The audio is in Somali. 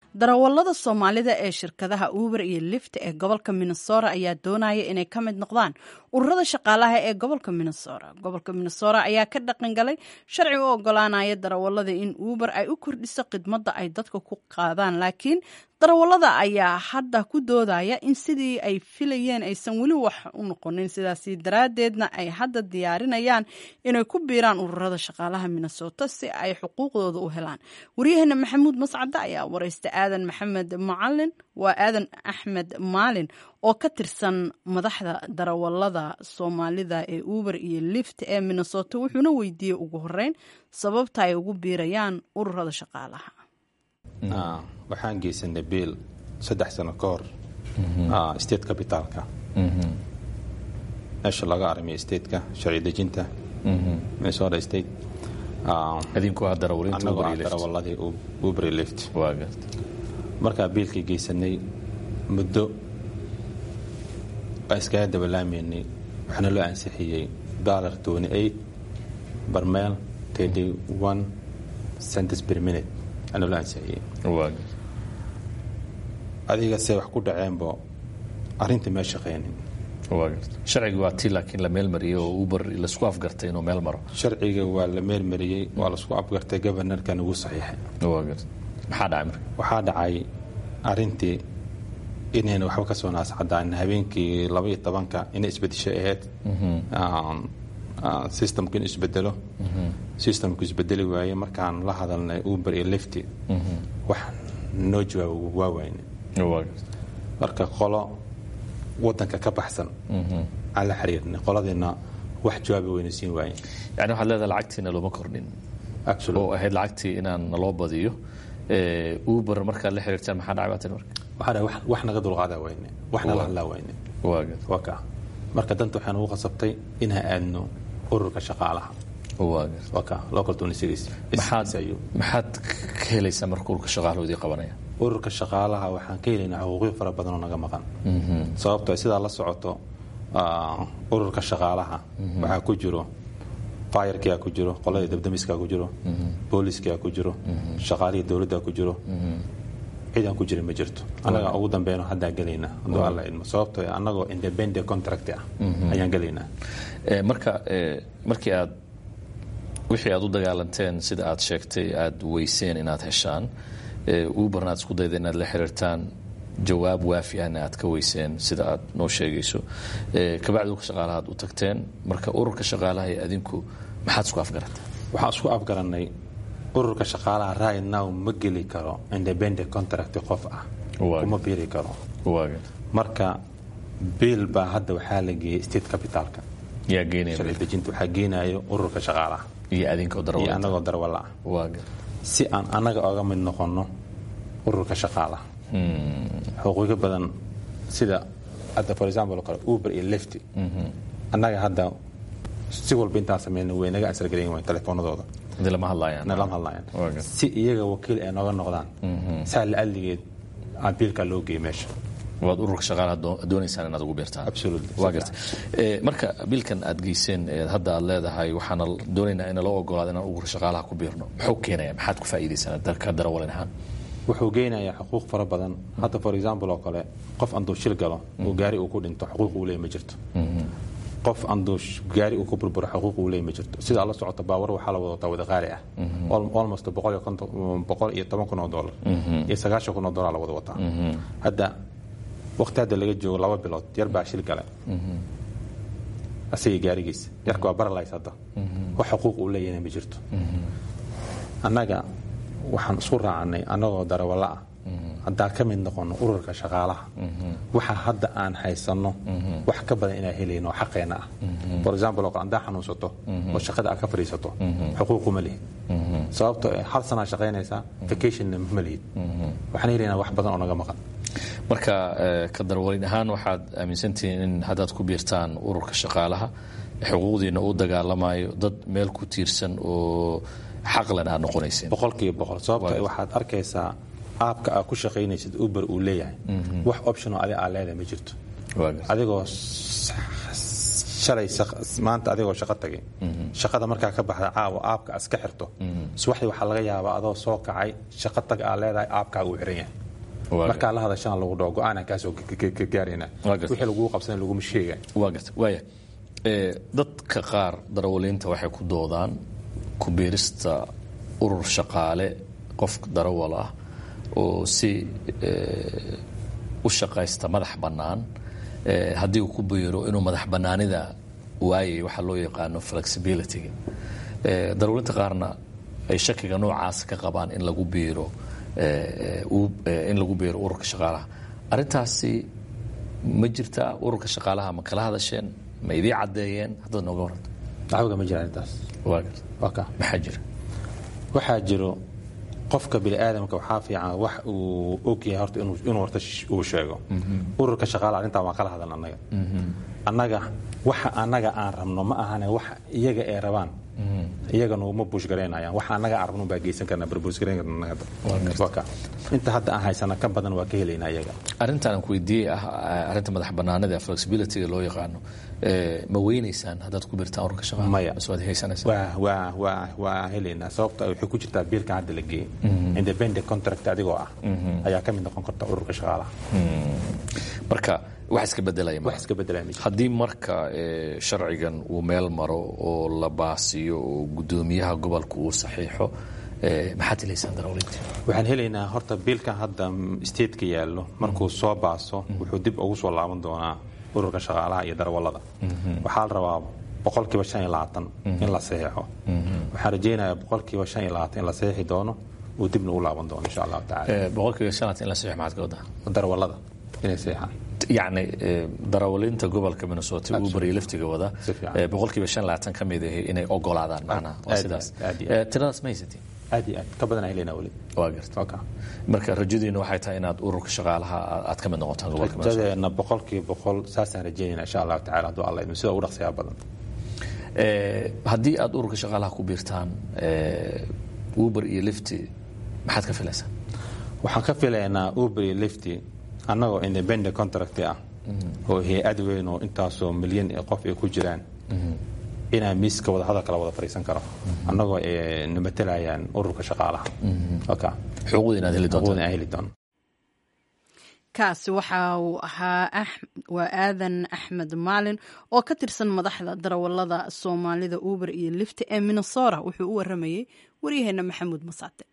darawallada soomaalida ee shirkadaha uber iyo lift ee gobolka minnesota ayaa doonaya inay ka mid noqdaan ururada shaqaalaha ee gobolka minnesota gobolka minnesota ayaa ka dhaqangalay sharci u ogolaanaya darawallada in uber ay u kordhiso khidmadda ay dadka ku qaadaan laakiin darawallada ayaa hadda ku doodaya in sidii ay filayeen aysan weli wax u noqonin sidaasi daraaddeedna ay hadda diyaarinayaan inay ku biiraan ururada shaqaalaha minnesota si ay xuquuqdooda u helaan waryaheena maxamuud mascade ayaa wareysta aadan maxamed macalin waa aadan axmed maalin oo ka tirsan madaxda darawallada soomaalida ee uber iyo lift ee minnesota wuxuuna weydiiyey ugu horeyn sababta ay ugu biirayaan ururada shaqaalaha waxaan geysanay biil saddex sano ka hor state capitaalka meesha laga arimiya stateka sharci dejinta minnesota state idinku ah darawaliinta annagoo Uber ah iyo Lyft. darawaladii uber iyo lift waa garta markaa biilkii geysanay muddo baa iskaga dabalaamaynay waxaana loo ansixiyey dollar twenty eight barmeel thirty one cents per minute ana loo ansixiyey waa garta adiga se wax ku dhaceenbo arrintii mee shaqaynin waa garta sharciga waa tii laakiin la meel mariyey oo uber laisku afgartay inuu meel maro sharciga waa la meelmariyey waa lasku afgartay governorkan ugu saxiixay waa garta maxaa dhacay marka waxaa dhacay arintii inayna waxba ka soo naascadaan habeenkii laba iyo tobanka inay isbedeshay ahayd systemku in isbedelo systemku isbedeli waaye markaan la hadalnay uber iyo lifty wax noo jawaabo waa wayne waa garta marka qolo wadanka ka baxsan aan la xiriirnay qoladiina wax jawaabi wayna siin waaye yani waxaad leedahay lacagtiina looma kordhin Actually, oo ahayd lacagtii inaan naloo badiyo Eh, uber markaad la xiriirtaan maxaa dhacay baa tiri marka waxaa dhahay wax- wax naga dulqaadaa wayne waxna la hadlaa wayne waa garta waa kaa marka danta waxaan ugu qasabtay inaan aadno ururka shaqaalaha waa garta waa kaa local twenty six maxaad maxaad ka helaysaa marka urka shaqaalahoodii qabanaya ururka shaqaalaha waxaan ka helaynaa xuquuqyo fara badan oo naga maqan sababto sidaa la socoto ah, ururka shaqaalaha waxaa ku jiro fayarkia ku jiro qoladii dabdamiskaa ku jiro booliiskia ku jiro shaqaalihii dowladda ku jiro ciidan ku jira ma jirto annaga ugu dambeyno haddaan gelaynaa hadduu alla idmo sababto annagoo independent contract ah ayaan gelaynaa Eh, marka eh, markii aad wixii aad u dagaalanteen sida aad sheegtay aad weyseen inaad heshaan eh, uberna aad isku dayda inaad la xiriirtaan jawaab waafi ahna aad ka weyseen sida aad noo sheegayso Eh, kabacdi urka shaqaalaha aad u tagteen marka ururka shaqaalaha ee adinku maxaad isku afgarataa waxaan isku afgarannay ururka shaqaalaha right now ma geli karo independent contract qof ah Waa. kuma biiri karo waaga marka biil baa hadda waxaa la geeyey state capitalka yaa geynaya sharci dejinta waxaa geenayo ururka shaqaalaha iyo adinka oo iyo darawaliinta annagoo darwalla ah waaga si aan annaga oga mid noqonno ururka shaqaalaha xuquuqyo badan sida hadda for example oo kale uber iyo lifty annaga hadda si walba intaan sameyna way naga ansargarayn wayn telefoonadooda hadii lama hadlayaan nalama hadlayaan Waaga. si iyaga wakiil ay nooga noqdaan saa la-aligeed aan biilkaa loo geeyey meesha waad ururka shaqaalaha doo- doonaysaan inaad ugu biirtaan Absolutely. waa garta Eh, marka biilkan aad geyseen ee hadda aad leedahay waxaana doonaynaa in loo ogolaado inaan ururka shaqaalaha ku biirno muxuu keenaya maxaad ku faa'iidaysaan dalka darawalin ahaan wuxuu geynayaa xuquuq fara badan hadda for example oo kale qof anduu shil galo oo gaari uu ku dhinto xuquuq uu leeyahy ma jirto qof anduu sh- gaari uu ku burburo xuquuq uu leeyahy ma jirto sidaa la socota baawar waxaa la wada wataa wada qaali ah Al- almost boqol iyo konton boqol iyo toban kun oo dollar iyo sagaashan kun oo dollar la wada wataa hadda waqti hadda laga joogo laba bilood yar baa shil gale asaga gaarigiisa yarka waa baralays hadda wax xuquuq uu leeyahayna ma jirto annaga waxaan isku raacnay annagoo darawalla ah haddaan ka mid noqono ururka shaqaalaha waxa hadda aan haysanno wax ka badan inaan helayno oo xaqeenna ah for example oo kale haddaa xanuunsato oo shaqada aad ka fadhiisato xuquuquma lihid sababtoo eh, hal sanaa shaqaynaysaa vacationna ma lihid waxaan helaynaa wax badan oo naga maqan marka eh, ka darawalin ahaan waxaad aaminsantihiin in haddaad ku biirtaan ururka shaqaalaha xuquuqdiina u dagaalamayo dad meel ku tiirsan oo xaqlan aad noqonayseen boqolkiiba boqol sababtoo eh, waxaad arkaysaa aabka aad ku shaqaynaysid uber uu leeyahay wax option oo adi aa leedahay ma jirto waa garta adigoo s- shalay shaq- maanta adigoo shaqo tagay shaqada markaa ka baxda caawa aabka iska xirto subaxdii waxaa laga yaabaa adoo soo kacay shaqo tag aa leedahay aabkaa uu xiran yahay Waa markaa la hadashana lagu dhaho go-aanaan kaasoo ka gaarayna Waa gartay. wixii laguu qabsana laguma sheega waa garta waaya ee, dadka qaar darawaliinta waxay ku doodaan ku biirista urur shaqaale qof darawal ah oo si ee, u shaqaysta madax bannaan ee, haddii uu ku biiro inuu madax bannaanida waayay waxaa loo yaqaano flexibilityga Ee, darawaliinta qaarna ay shakiga noocaas ka qabaan in lagu biiro ee, uu- ee, in lagu biiro ururka shaqaalaha arrintaasi ma jirtaa ururka shaqaalaha ma kala hadasheen ma idii caddeeyeen haddaad nooga waranto dacwaga ma jiraan intaas waa garta waa ka maxaa jira waxaa jiro qofka biniaadamka waxaa fiican wax uu ogyahay horta inuu inuu horta sh- uu sheego ururka shaqaale arrintan waan kala hadalna annaga annaga waxa annaga aan rabno ma ahane wax iyaga ay rabaan iyagana uma bushgaraynayaan waxa annaga aan rabno baa geysan karnaa barbuusgarayn karna annaga hadda. waa ka inta hadda aan haysana ka badan waa ka helaynaa iyaga arrintan aan ku weydiiyey ah arrinta madax bannaanida ee flexibilityga loo yaqaano ee, ma weynaysaan haddaad ku birtaan ururka shaqaalaha Maya. mise waad haysanaysaan waa waa waa waa helaynaa sababta waxay ku jirtaa biilkan hadda la geeyey independent contract adigoo ah ayaa ka mid noqon karta ururka shaqaalaha marka wax iska bedelaya wax iska bedelaya ma jiro. haddii marka ee, sharcigan uu meel maro oo la baasiyo oo guddoomiyaha gobolka uu saxiixo ee, maxaad helaysaan darawaliinta waxaan helaynaa horta biilkan hadda stateka yaallo markuu soo baaso wuxuu dib ugu soo laaban doonaa ururka shaqaalaha iyo darawallada waxaa la rabaa boqolkiiba shan iyo labaatan in la saxiixo waxaan rajaynayaa boqolkiiba shan iyo labaatan in la saxiixi doono uu dibna u laaban doono insha allahu tacaala Ee, boqolkiiba shanaad in la saxiix maxaad ka wadaa darawallada inay saxiixaan yacni ee, darawaliinta gobolka minnesota uber iyo liftiga wada Si fiican. ee, boqolkiiba shan labaatan ka mid ahi inay ogolaadaan macnaha waa aad sidaas iyo aad, aad iyo Ee, tiradaas ma haysatiin aad iyo aad ka badan aan helaynaa weli waa garta okay. marka rajadiina waxay tahay inaad ururka shaqaalaha aad- aad ka mid noqotaan gobolka minnesota rajadeena boqolkiiba boqol saasaan rajaynayna insha allahu tacaala hadduu alla idmo sida ugu dhaqsiyaa badan Ee, haddii aad ururka shaqaalaha ku biirtaan ee, uber iyo lifti maxaad ka filaysaan waxaan ka filaynaa uber iyo lifty annagoo independent contract ah oo hay-ad weyn oo intaasoo milyan ee qof ay ku jiraan inaan miiska wada hadalkala wada fadhiisan karo annagoo ay nabatelayaan ururka shaqaalaha okay. xuquuqda inaad heli doontaan Awoodna aan heli doono kaasi waxa uu ahaa Ax- waa aadan axmed maalin oo ka tirsan madaxda darawalada soomaalida uber iyo lifti ee minnesota wuxuu u waramayey waryaheena maxamuud masaate